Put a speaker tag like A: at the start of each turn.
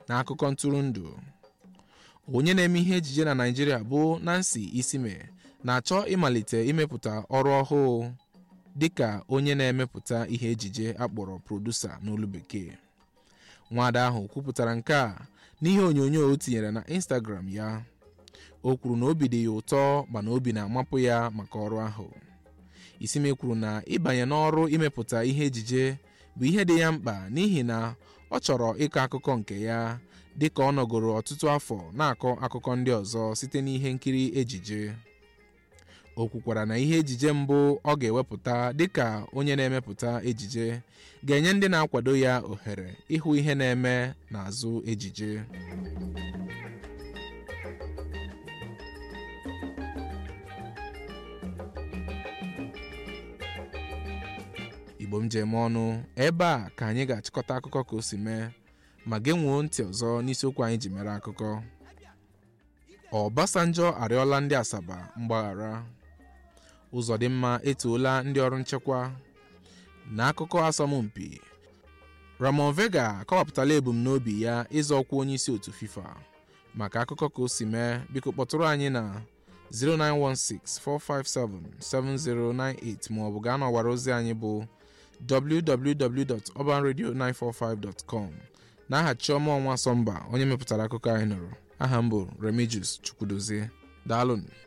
A: na akụkọ ntụrụndụ onye na-eme ihe ejije na Naịjirịa bụ Nancy Isime na-achọ ịmalite imepụta ọrụ ọhụụ dịka onye na-emepụta ihe ejije akpọrọ produsa n'olu bekee nwaada ahụ kwupụtara nke a n'ihe onyonyo o tinyere na Instagram ya o kwuru na obi dị ya ụtọ mana obi na-amapụ ya maka ọrụ ahụ Isime kwuru na ịbanye n'ọrụ imepụta ihe ejije bụ ihe dị ya mkpa n'ihi na ọ chọrọ ịkọ akụkọ nke ya dịka ọ nọgoro ọtụtụ afọ na-akọ akụkọ ndị ọzọ site n'ihe nkiri ejije o kwukwara na ihe ejije mbụ ọ ga-ewepụta dịka onye na-emepụta ejije ga-enye ndị na-akwado ya ohere ịhụ ihe na-eme n'azụ ejije igbo m ji eme ọnụ ebe a ka anyị ga-achịkọta akụkọ ka o si mee ma genwuo ntị ọzọ n'isiokwu anyị ji mere akụkọ Obasanjo arịọla ndị Asaba mgbaghara Ụzọdịmma etoola ndị ọrụ nchekwa n'akụkọ asọmpi Ramon Vega akọwapụtala ebumnobi ya ịzọ ọkwa onye isi otu FIFA maka akụkọ ka o si mee biko kpọtụrụ anyị na 09164577098 maọbụ gaa n'ọwara ozi anyị bụ www.urbanradio945.com n'aha Chioma Ọnwa Sọmba onye mepụtara akụkọ anyị nụrụ aha m bụ Remigius Chukwudozie daalụnụ